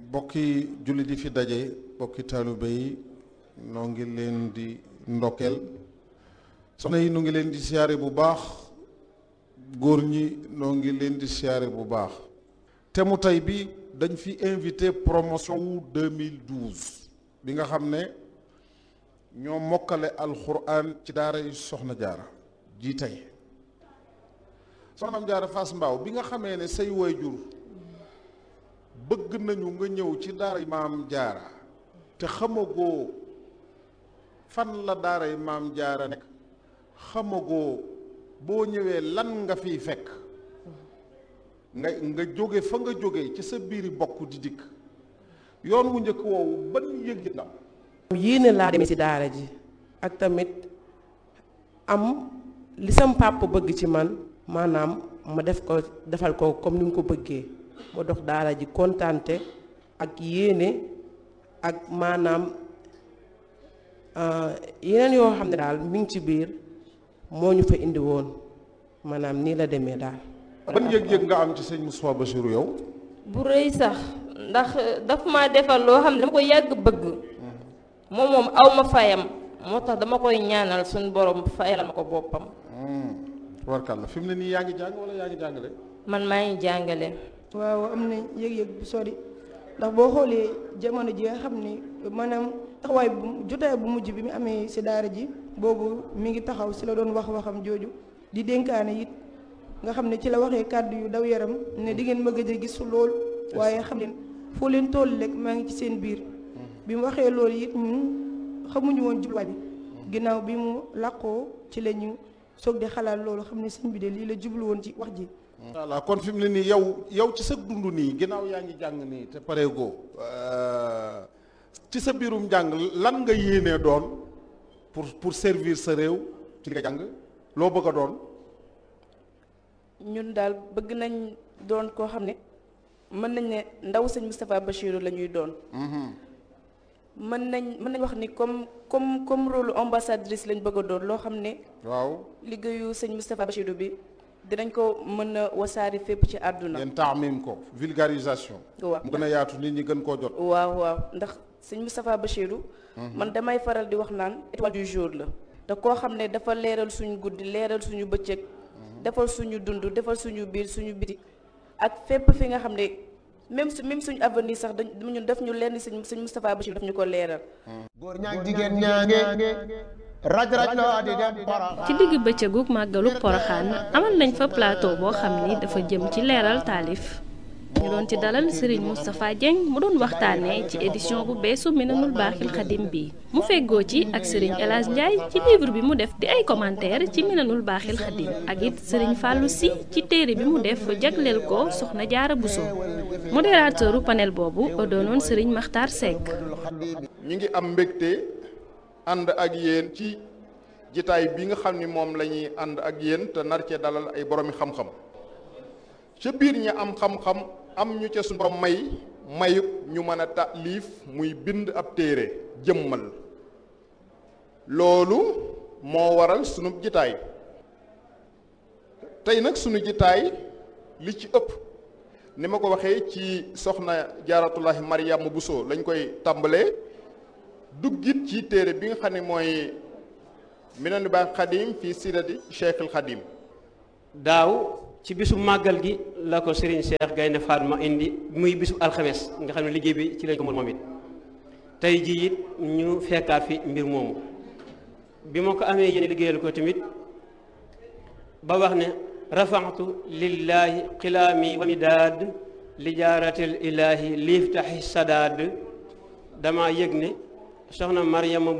bokki julli di fi daje bokki taalibe yi noo ngi leen di ndokkeel soxna yi noo ngi leen di siyaare bu baax góor ñi noo ngi leen di siyaare bu baax te mu tey bi dañ fi invité promotion wu 2012 bi nga xam ne ñoo mokkale alxuraan ci daara yi soxna jaara ji tey soxnaam jaara Fass Mbaaw bi nga xamee ne say waajur bëgg nañu nga ñëw ci daara maam jaara te xamagoo fan la daara maam jaara nekk xamagoo boo ñëwee lan nga fiy fekk nga nga jóge fa nga jóge ci sa biiri bokk di dikk yoon wu njëkk woowu ban yëg la yéene laa demee ci daara ji ak tamit am li sam papa bëgg ci man maanaam ma def ko defal ko comme ni mu ko bëggee ma dox daara ji kontante ak yéene ak maanaam yeneen yoo xam ne daal mi ngi ci biir moo ñu fa indi woon maanaam nii la demee daal. ban yëg-yëg nga am ci sëñ Moustapha Bassirou yow. bu rëy sax ndax daf ma defal loo xam ne dama ko yàgg bëgg moom moom aw ma fayam moo tax dama koy ñaanal suñu borom fayal ma ko boppam. warkal la fi mu ne nii yaa ngi jàng wala yaa ngi jàngale. man maa ngi jàngale. waaw am na yëg-yëg bu sori ndax boo xoolee jamono ji nga xam ni maanaam taxawaay bu jotaay bu mujj bi mu amee si daara ji boobu mi ngi taxaw si la doon wax waxam jooju di dénkaane it nga xam ne ci la waxee kàddu yu daw yaram ne di ngeen ma gëj a gis lool waaye xam leen foo leen toll rek maa ngi ci seen biir bi mu waxee loolu it ñun xamuñu woon jubluwaay bi ginnaaw bi mu làqoo ci la ñu soog di xalaat loolu xam ne sëñ bi de lii la jublu woon ci wax ji voilà kon fi mu ne nii yow yow ci sa dund nii ginnaaw yaa ngi jàng nii te pareegoo ci sa biirum jàng lan nga yéenee doon pour pour servir sa réew ci li nga jàng loo bëgg a doon. ñun daal bëgg nañ doon koo xam ne mën nañ ne ndaw sëñ Moustapha Bassirou la ñuy doon. mën nañ mën nañ wax ni comme comme comme rôle ambassadrice lañ bëgg a doon loo xam ne. waaw liggéeyu sëñ Moustapha Bassirou bi. dinañ ko mën a wasaari fépp ci àdduna. ngeen taamim ko vulgarisation. waaw mu gën a yaatu nit ñi gën koo jot. waaw waaw ndax sëñ Moustapha Bassirou. man damay faral di wax naan étoile du jour la. te koo xam ne dafa leeral suñu guddi leeral suñu bëccëg. defal suñu dund defal suñu biir suñu biti. ak fépp fi nga xam ne même su même suñu avenir sax dañ ñun def ñu lenn sëñ sëñ Moustapha Bassirou daf ñu ko leeral. góor ñaag jigéen ñaange raj raj loo di dem ci digg bëccëgu màggalu poroxaan amal nañ fa plateau boo xam ni dafa jëm ci leeral taalif ñu doon ci dalal Serigne Moustapha Dieng mu doon waxtaanee ci édition bu beesu Minanul Baaxil Xadim bi mu feggoo ci ak Serigne El Hadj Ndiaye ci livre bi mu def di ay commentaire ci Minanul Baaxil Xadim ak it Serigne Fallou Sy ci téere bi mu def jagleel ko Soxna Jaara Bousso modérateuru panel boobu doonoon Serigne Makhtar Seck. ñu ngi am mbégte. ànd ak yéen ci jitaay bi nga xam ni moom la ñuy ànd ak yéen te nar cee dalal ay boroomi xam-xam ca biir ñi am xam-xam am ñu ca suñu borom may mayub ñu mën a taalif muy bind ab téere jëmmal loolu moo waral sunu jitaay tey nag sunu jitaay li ci ëpp ni ma ko waxee ci soxna jaaratullahi Mariama Bousso lañ koy tàmbalee duggit ci téere bi nga xam ne mooy Minanul Baaxil Xadim fii sirati Cheikhul Xadim daaw ci bisu màggal gi la ko Serigne Cheikh Gaynde Fatma indi muy bisu alxames nga xam ne liggéey bi ci lañ ko moom it tey jii it ñu fekkaat fi mbir moomu bi ma ko amee yéen liggéeyal ko tamit ba wax ne rafaxtu lillahi xilaami wa midaad li jaaratil ilaahi liiftaxi sadaad dama yëg ne soxna Mariama